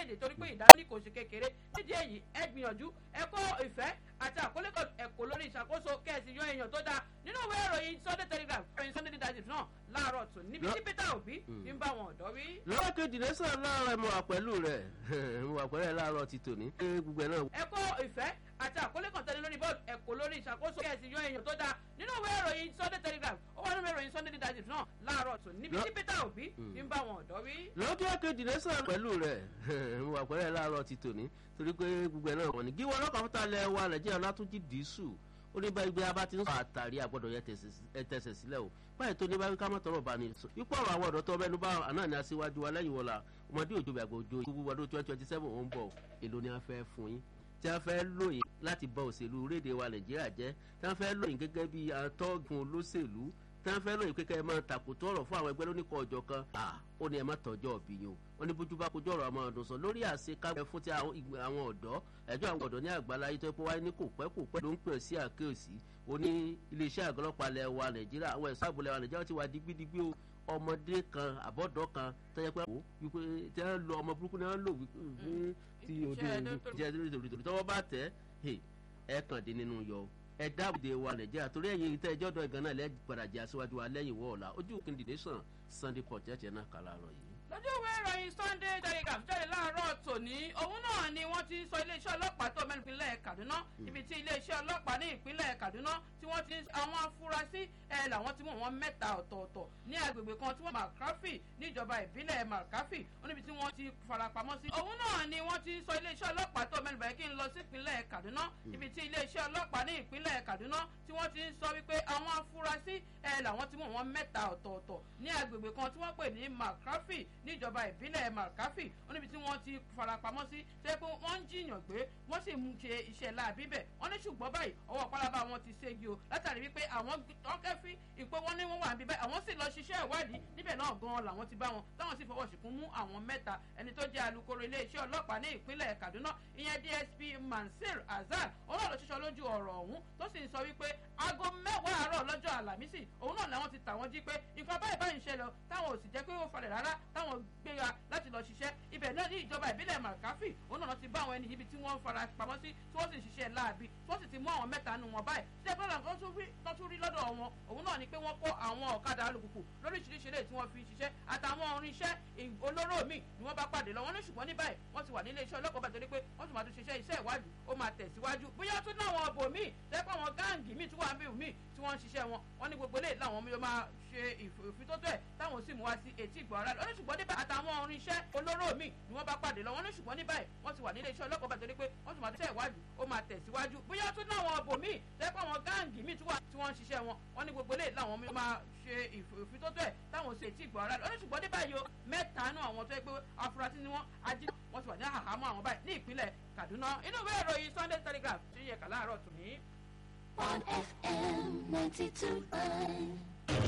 orílẹ̀-èdè torí pé ìdánilẹ́kọ̀ọ́ kò ṣe kékeré nídìí èyí ẹ gbìyànjú ẹ kó ìfẹ́ àti àkọlé ẹ̀kọ́ lórí ìṣàkóso kẹ́ẹ̀sì yan èèyàn tó dáa nínú ìwé ìròyìn sunday telegraph ìròyìn sunday leadership náà láàárọ̀ tún níbi tí peter obi ti ń bá wọn ọ̀dọ́ wí. lọ́wọ́ kejì lẹ́sàn láàárọ̀ ẹ̀ mọ̀ wà pẹ̀lú rẹ̀ mọ̀ wà pẹ̀lú ẹ̀ láàárọ̀ ti tòní. gbogbo ẹ̀ náà. ẹ kó ìfẹ́ àti àkọlé kan tẹ́lẹ̀ lórí bọ́ọ̀lù ẹ̀kọ́ lórí ìṣàkóso kẹ́ẹ̀sì yan èèyàn tó dáa nínú ìwé ìròyìn sunday telegraph ó wà nínú ìròyìn sunday leadership náà láàárọ̀ tún níbi tí peter obi ti ń bá wọn ọ̀dọ́ wí. lọ́wọ́ kejì lẹ́sàn pẹ̀lú rẹ̀ mọ̀ wà pẹ̀lú ẹ̀ láàárọ̀ ti tòní torí pé gbogbo ẹ̀ náà wọ̀ ní. gíwọ́ ọlọ́kàn fúnta lẹ wa nàìjíríà látúnjì dìísù ó ní báyìí gbé abá ti ń sọ àtàrí àgbọ̀dọ̀ yẹ tẹ̀sẹ̀ sílẹ̀ o báyìí tó ní báyìí ká mọ̀ tọrọ bá ní sọ ipò ọ̀rọ̀ àwọn ọ̀dọ́ tó mẹ́nu bá àná ní aṣíwájú wa lẹ́yìn wọ̀la ọmọdé òjò bí àgbò òjò ìwúwo ọdún twenty twenty seven ó ń bọ̀ èlò ni a fẹ́ fún yín tí a fẹ́ lóyìn láti bọ òṣèlú orílẹ̀-èdè wa nàìjíríà jẹ́ tí a fẹ́ lóyìn gẹ́gẹ́ bí atọ́gun olóṣèlú tí wọ́n fẹ́ lóyìn pé kẹ́ ẹ máa tàkùtọ̀ ọ̀rọ̀ fún àwọn ẹgbẹ́ lóníkọ̀ ọjọ́ kan ó ní ẹ má tọ́jọ́ ọ̀bì yín o wọ́n ní bójú bá kojú ọ̀rọ̀ ọmọ ọdún sọ lórí àṣekágbẹ́ fún ti àwọn ọ̀dọ́ ẹjọ́ àwọn ọ̀dọ́ ní àgbàlá yìí tó pé wáyé ní kò pẹ́ kò pẹ́ ló ń pè sí àkéèsí ó ní iléeṣẹ́ àgọ́lọ́pàá lẹ̀ wa nàìjíríà àwọn ẹ̀sọ́ àbúlẹ̀ wa nàìjíríà ti wà digbidigbi o ọmọdé kan àbọ̀dọ́ kan tẹ́jẹ́ pé ó wípé tí wọ́n lo ọmọ burúkú ni wọ́n lò wípé tí òde ìjẹ́ tọ́wọ́ bá tẹ̀ ẹ̀ kàn dín nínú yọ ẹ dábòde wa nàìjíríà torí ẹ̀yin tẹ́ ẹjọ́ dọ̀ ìgànnà náà lẹ́yìn padà jẹ́ aṣíwájú wa lẹ́yìn wọ́ọ̀la ojú kìndì nation sunday port ẹ̀jẹ̀ náà kà láàárọ̀ yìí. lójú ìwé ìròyìn sunday telegraph jáde láàárọ̀ tòní òun náà ni wọ́n ti sọ iléeṣẹ́ ọlọ́pàá tó mẹ́rin ìpínlẹ̀ kaduna ibi tí iléeṣẹ́ ọlọ́pàá ní ìpínlẹ̀ kaduna tí wọ́n ti àwọn afurasí ẹ̀ làwọn ti mú wọn mẹ́ta ọ̀tọ̀ọ̀tọ̀ ní agbègbè kan tí wọ́n markafi níjọba ìbílẹ̀ markafi níbi tí wọ́n ti farapamọ́ sí. òun náà ni wọ́n ti sọ iléeṣẹ́ ọlọ́pàá tó mẹ́rin bẹ̀rẹ̀ kí n lọ sí ìpínlẹ̀ kaduna ibi tí iléeṣẹ́ ọlọ́pàá ní ìpínlẹ̀ kaduna tí wọ́n ti sọ wípé àwọn afurasí ẹ̀ làwọn ti mú wọn mẹ́ta ọ̀tọ̀ọ̀tọ̀ ní agbègbè kan tí wọ́n pè ní markafi níjọba ìbílẹ̀ markafi níbi tí wọ́n ti farapamọ́ sí ṣé pé wọ́n ń jiyàn gbé wọ́n sì mú ṣe iṣẹ́ láàbí bẹ̀ wọ́n ní ṣùgbọ́n báyìí ọwọ́ pálábá wọn ti ségi o látàrí wípé àwọn ọkẹ́fí ìpé wọ́n ní wọ́n wà níbẹ̀ àwọn sì lọ ṣiṣẹ́ ìwádìí níbẹ̀ náà gan-an làwọn ti bá wọn táwọn sì fọwọ́ síkún mú àwọn mẹ́ta ẹni tó jẹ́ alukoro iléeṣẹ́ ọlọ́pàá ní ìpínlẹ̀ kaduna ìyẹn dsp mansir azar òun náà lọ ṣiṣọ́ lójú ọ̀rọ̀ ọ̀hún tó sì ń sọ wípé aago mẹ́wàá àárọ̀ lọ́jọ́ àlàmísì òun náà làwọn ti tà wọ́n jí pé nǹkan báyìí báyìí ń ṣẹlẹ̀ táwọn ò sì jẹ́ pé ó falẹ̀ rárá táwọn gbéra láti lọ ṣiṣẹ́ ibẹ̀ náà ní ìjọba ìbílẹ̀ màkàfì òun náà ti bá àwọn ẹni ibi tí wọ́n fara pamọ́ sí tí wọ́n sì ń ṣiṣẹ́ láàbì tí wọ́n sì ti mú àwọn mẹ́ta nù wọn báyìí ṣé bọ́lá nǹkan tó tún rí lọ́dọ̀ wọn òun náà ni pé wọ́n kó àwọn ọ̀kadà alùpùpù lóríṣiríṣi lè tí wọ́n fi ṣiṣẹ́ àtàwọn orinṣẹ́ olóró míì ni wọ́n bá pàdé lọ wọ́n ní ṣùgbọ́n ní báyìí wọ́n ti wà nílé iṣẹ́ ọlọ́pàá bá torí pé wọ́n ti máa tún ṣiṣẹ́ iṣẹ́ ìwádìí ó máa tẹ̀síwájú bóyá tún náà wọn ọbọ míì tẹ́pọ̀ àwọn gáàngì míì tí wọ́n á bí míì tí wọ́n ń ṣiṣẹ́ wọn wọ́n ní gbogbo eléyìí làwọn yóò máa ṣe ìfitótó ẹ̀ táwọn sì mú wá sí etí ìgbọ̀n ara lọ́nà ṣùgbọ́n níbẹ̀ àtàwọn orinṣẹ́ olóró míì ni wọ́n bá pàdé lọ wọ́n ní ṣùgbọ́n ní báyìí wọ́n ti wà nílé iṣẹ́ ọlọ́pàá bá torí pé wọ́n ti máa tún ṣe ìwádìí ó máa tẹ̀síwájú bóyá tún náà wọn ọbọ míì tẹ́pọ̀ àwọn gáàngì míì tí wọ́n ń ṣiṣẹ́ wọn wọ́n ní gbogbo eléyìí làwọn yóò máa ṣe ìfitótó ẹ̀ táwọn sì etí ìgbọ̀n ara lọ́nà ṣùgbọ́n ní báyìí o mẹ́ta nù àwọn tó yẹ pé afurasí ni wọ́n ají wọ́n ti wà ní àhámọ́ àwọn báyìí ní ìpínlẹ̀ kaduna inú ìwé ìròyìn sunday telegraph ti yẹ kà láàárọ̀ tòní. on FM 92.9.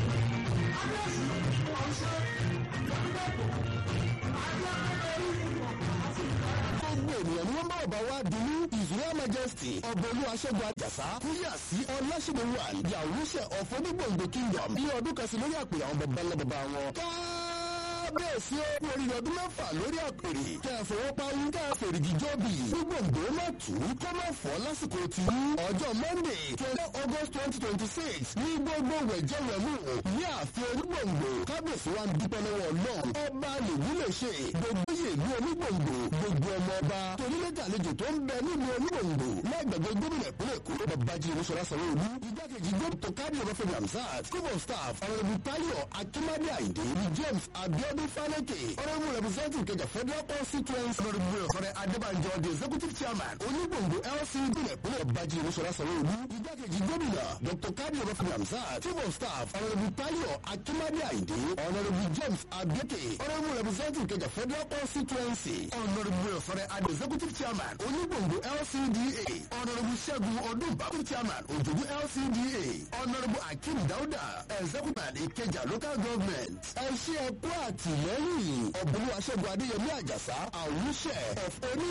gbogbo ènìyàn ni wọ́n bá ọba wa dunu israel majesty ọbọ̀lú aṣẹ́gun àjàsá kúyà sí ọlásìmọ̀ wà yàwùsẹ̀ ọ̀fọ́dúgbòǹgbò kingdom bí ọdún kan sí lórí àpè àwọn baba ńlá baba wọn. kábíyèsí ó kú oríire ọdún mẹ́fà lórí àpèrè kẹ́ ẹ fowó parí kẹ́ ẹ fèrègì jọ́bì gbogbo má tù ú kọ́ má fọ́ lásìkò tí ọjọ́ monday twenty august twenty twenty six ní gbogbo wẹ̀jẹ̀wẹ̀mú ní ààfin onígbòǹgbò kábíyèsí wa ń dúpẹ́ lọ́wọ́ ọlọ́run ọba lèwú lè ṣe gbogbo yèlú onígbòǹgbò gbogbo ọmọ ọba torílẹ̀dẹ̀ àlejò tó ń bẹ nílùú onígbòǹgbò lágbàgbé gómìnà ìpínlẹ̀ èkó babájí olúṣọlá sanwó-olú igbákejì gómìnà kárí ọbáfẹ́mi hamzat chief of staff ọ̀rẹ́bù tayo akimade ayinde ní james abiodun faleke ọ̀rẹ́bù representative kẹjà federal constituency ọ̀rẹ́bù ọ̀rẹ́ adébànjọ the executive chairman onígbòǹgbò lc ìpínlẹ̀ ìpínlẹ̀ babájí olúṣọlá sanwó-olú igbákejì gómìnà dr kárí ọbáfẹ́mi hamzat chief of staff ọ̀rẹ́bù tayo akimade ayinde ọ̀rẹ́bù james abieke ọ̀rẹ́bù representative kẹjà federal constituency ọ̀rẹ́bù ọ̀rẹ́ adé executive chairman onígbòǹgbò lcda ọ̀nàrẹ́bù ṣẹ́gun ọdún bàbá chairman òjòjú lcda ọ̀nàrẹ́bù akeem dauda executive ìkẹjà local government ẹ̀ṣẹ́ ẹ̀kọ́ àtìlẹ́yìn ọ̀bùnú aṣẹ́gun adéyẹmí àjàsá àwùṣẹ́ of oní